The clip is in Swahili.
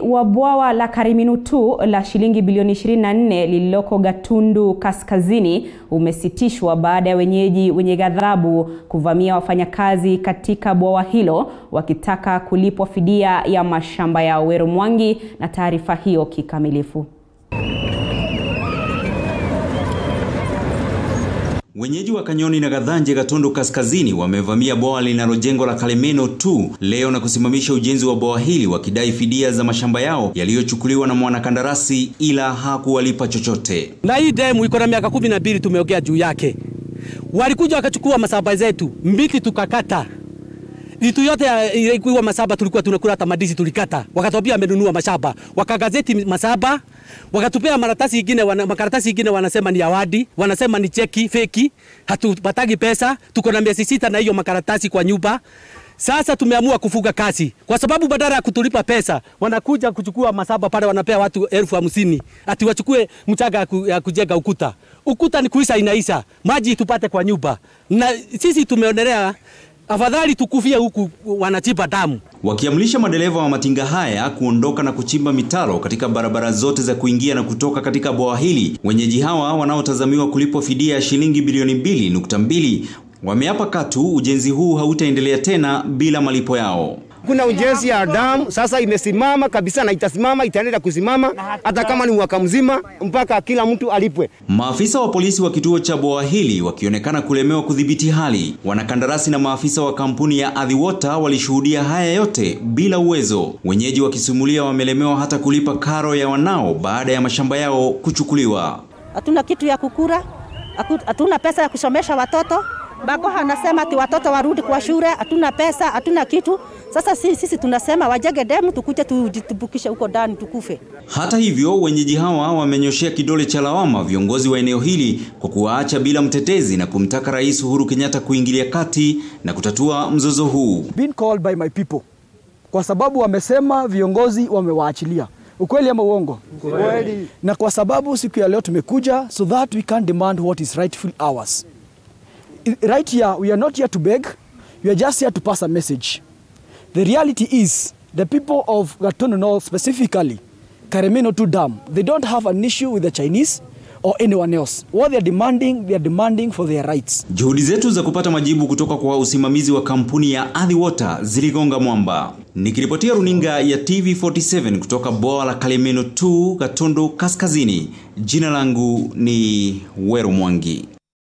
wa bwawa la Kariminu 2 la shilingi bilioni 24 lililoko Gatundu Kaskazini umesitishwa baada ya wenyeji wenye ghadhabu kuvamia wafanyakazi katika bwawa hilo wakitaka kulipwa fidia ya mashamba yao. Wero Mwangi na taarifa hiyo kikamilifu. Wenyeji wa Kanyoni na Gathanje Gatundu Kaskazini wamevamia bwawa linalojengwa la Kalemeno 2 leo na kusimamisha ujenzi wa bwawa hili wakidai fidia za mashamba yao yaliyochukuliwa na mwanakandarasi ila hakuwalipa chochote. Na hii demu iko na miaka kumi na mbili tumeongea juu yake. Walikuja wakachukua masaba zetu mbiti tukakata vitu yote ilikuwa masaba tulikuwa tunakula hata madizi tulikata, wakatwambia amenunua mashamba, wakagazeti masaba, wakatupea makaratasi ingine wana, makaratasi ingine wanasema ni awadi, wanasema ni cheki feki, hatupatagi pesa, tuko na miezi sita na hiyo makaratasi kwa nyumba. Sasa tumeamua kufuga kazi kwa sababu badala ya kutulipa pesa wanakuja kuchukua masaba pale, wanapea watu elfu hamsini ati wachukue mchanga ya kujenga ukuta. Ukuta ni kuisha inaisha, maji tupate kwa nyumba, na sisi tumeonelea afadhali tukufie huku wanachimba damu. Wakiamrisha madereva wa matinga haya kuondoka na kuchimba mitaro katika barabara zote za kuingia na kutoka katika bwawa hili. Wenyeji hawa wanaotazamiwa kulipwa fidia ya shilingi bilioni mbili nukta mbili wameapa katu ujenzi huu hautaendelea tena bila malipo yao. Kuna ujenzi ya damu sasa imesimama kabisa na itasimama, itaendelea kusimama hata kama ni mwaka mzima mpaka kila mtu alipwe. Maafisa wa polisi wa kituo cha bwawa hili wakionekana kulemewa kudhibiti hali. Wanakandarasi na maafisa wa kampuni ya Athi Water walishuhudia haya yote bila uwezo, wenyeji wakisimulia wamelemewa hata kulipa karo ya wanao baada ya mashamba yao kuchukuliwa. Hatuna kitu ya kukura, hatuna pesa ya kusomesha watoto Bako anasema ati watoto warudi kwa shule, hatuna pesa, hatuna kitu. Sasa sisi, sisi tunasema wajenge demu tukuje tujitubukishe huko ndani tukufe. Hata hivyo, wenyeji hawa wamenyoshea kidole cha lawama viongozi wa eneo hili kwa kuwaacha bila mtetezi na kumtaka Rais Uhuru Kenyatta kuingilia kati na kutatua mzozo huu. Been called by my people. Kwa sababu wamesema viongozi wamewaachilia. Ukweli ama uongo? Ukweli. Na kwa sababu siku ya leo tumekuja so that we can demand what is rightful ours right here, we are not here to beg, we are just here to pass a message. The reality is, the people of Gatundu North, specifically Karemeno 2 Dam, they don't have an issue with the Chinese or anyone else. What they are demanding, they are demanding for their rights. Juhudi zetu za kupata majibu kutoka kwa usimamizi wa kampuni ya Athi Water ziligonga mwamba. Nikiripotia runinga ya TV47 kutoka bwawa la Kalemeno 2 Gatundu Kaskazini, jina langu ni Weru Mwangi.